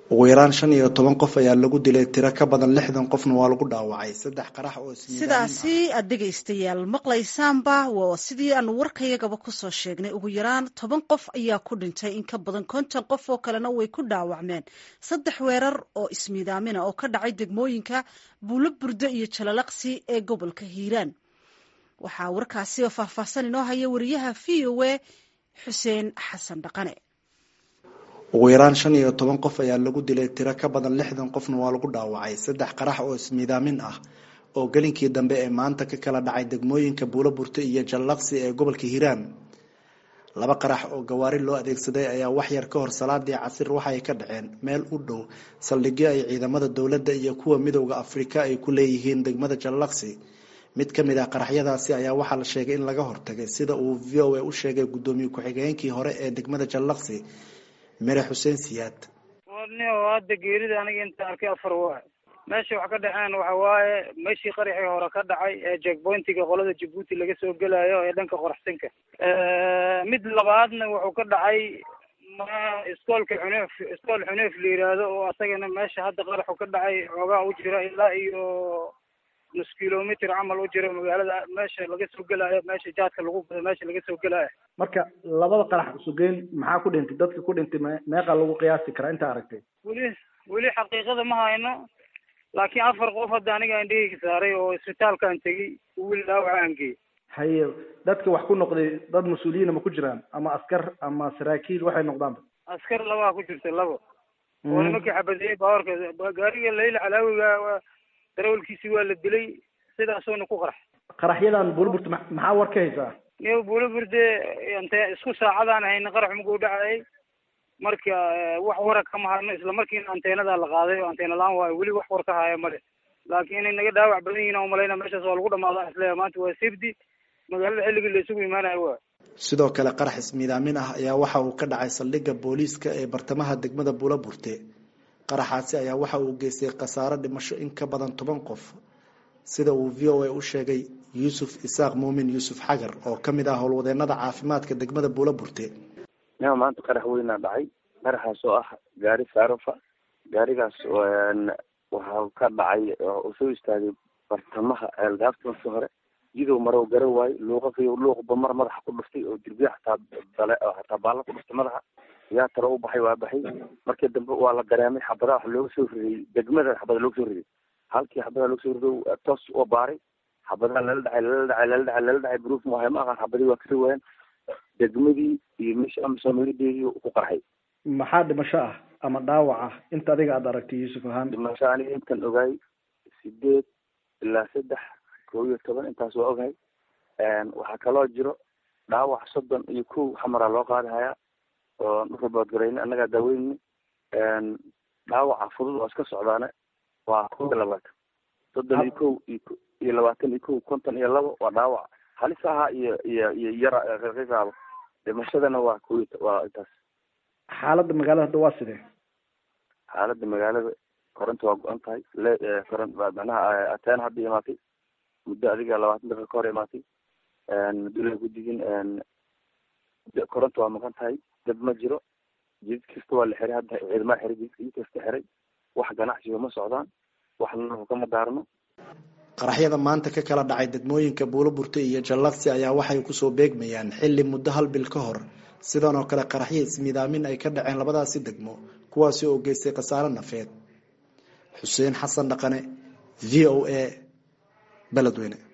ugu yaraan shan iyo toban qof ayaa lagu dilay tiro ka badan lixdan qofna waa lagu dhaawacay saddex qarax oo sidaasi aad dhegaystayaal maqlaysaanba waa sidii aanu warkayagaba kusoo sheegnay ugu yaraan toban qof ayaa ku dhintay in ka badan konton qof oo kalena way ku dhaawacmeen saddex weerar oo ismiidaamina oo ka dhacay degmooyinka buulo burdo iyo jalalaqsi ee gobolka hiiraan waxaa warkaasi oo faahfaahsan inoo haya wariyaha v o a xuseen xasan dhaqane ugu yaraan shan iyo toban qof ayaa lagu dilay tiro ka badan lixdan qofna waa lagu dhaawacay saddex qarax oo ismiidaamin ah oo gelinkii dambe ee maanta ka kala dhacay degmooyinka buulo burto iyo jallaqsi ee gobolka hiiraan laba qarax oo gawaari loo adeegsaday ayaa waxyar ka hor salaadii casir waxay ka dhaceen meel u dhow saldhigyo ay ciidamada dowladda iyo kuwa midowda afrika ay ku leeyihiin degmada jallaqsi mid ka mid ah qaraxyadaasi ayaa waxaa la sheegay in laga hortagay sida uu v o a u sheegay guddoomiye ku-xigeenkii hore ee degmada jallaqsi mere xuseen siyaad ni hadda geerida aniga inta arkay afar waa meesha wax ka dhaceen waxa waaye meeshii qaraxii hore ka dhacay ee jackpointiga qolada jabuuti laga soo gelayo ee dhanka qoraxsinka mid labaadna wuxuu ka dhacay ma iskoolka xuneef iskool xuneef la yiraahdo oo asagana meesha hadda qaraxu ka dhacay xoogaa u jira ilaa iyo nus kilomitr camal u jira magaalada meesha laga soo gelaayo meesha jaadka lagu gado meesha laga soo gelaayo marka labada qarax isugeyn maxaa ku dhintay dadka ku dhintay me meeqa lagu qiyaasi karaa inta aragtay weli weli xaqiiqada ma hayno laakiin afar qof hadda aniga indhahayga saaray oo isbitaalkaan tegey weli dhaawaca aan geeyey haye dadka wax ku noqday dad mas-uuliyiina ma ku jiraan ama askar ama saraakiil waxay noqdaanba askar labaa ku jirta labo oo nimankii xabadeeyey baawarka gaariga layla calaawiga darawalkiisi waa la dilay sidaasuna ku qarax qaraxyadan buulburta maxaa war ka haysaa niyo buulaburde ante isku saacadaan hayna qarax maguu dhacayay marka wax wara kama hadno isla markiina anteenadaa la qaaday oo anteena la-aan waayo weli wax war ka haya male laakiin inay naga dhaawac badan yihin o malayna meeshaas waa lagu dhamaada isleeya maanta waa safety magaalada xilligii la isugu imaanayo waa sidoo kale qarax ismiidaamin ah ayaa waxa uu ka dhacay saldhigga booliiska ee bartamaha degmada buula burte qaraxaasi ayaa waxa uu geystay khasaaro dhimasho in ka badan toban qof sida uu v o a u sheegay yuusuf isaaq muumin yuusuf xagar oo ka mid ah howlwadeenada caafimaadka degmada buula burte nia maanta qarax weynaa dhacay qaraxaas oo ah gaari saarofa gaarigaas waxaa ka dhacay oo soo istaagay bartamaha ceelgaafta markii hore jidow marow gara waayo luuqakiy luuqba mar madaxa ku dhuftay oo dirbiya hataa dale hataa baalla ku dhuftay madaxa yaa talo u baxay waa baxay markii dambe waa la dareemay xabadaha wax looga soo riday degmada xabada looga soo riday halkii xabadaha looga soo rido toos oo baaray xabadaha lala dhacay lala dhacay lala dhacay lala dhacay bruuf maahay ma aqaan xabadii waa kasoo waayeen degmadii iyo meesha amasoomalideedii ku qarxay maxaa dhimasho ah ama dhaawac ah inta adiga aada aragtay yuusuf ahaan dhimasho aniga intan ogaay sideed ilaa saddex kow iyo toban intaas waa ogahay waxaa kaloo jiro dhaawac soddon iyo kow xamaraa loo qaadi hayaa oo raboodgarayna annagaa daaweyni dhaawaca fudud oo iska socdaane waa kow iyo labaatan soddon iyo kow iyo labaatan iyo kow konton iyo labo waa dhaawac halis ahaa iyo iyo iyo yara qiiqaaba dhimashadana waa kow waa intaas xaaladda magaalada hadda waa sidee xaaladda magaalada koronta waa go-an tahay le koron macnaha ateen hadda imaatay muddo adiga labaatan daqiiqa ka hor imaatay dula gudigin koronta waa maqan tahay dab ma jiro jidid kasta waa la xiray hadda ciidamada xiray jididka jid kasta xiray wax ganacsiga ma socdaan wax nalku kama daarno qaraxyada maanta ka kala dhacay degmooyinka buulo burte iyo jallaqsi ayaa waxay kusoo beegmayaan xilli muddo hal bil ka hor sidan oo kale qaraxyo ismiidaamin ay ka dhaceen labadaasi degmo kuwaasi oo geystay khasaare nafeed xuseen xasan dhaqane v o a beledweyne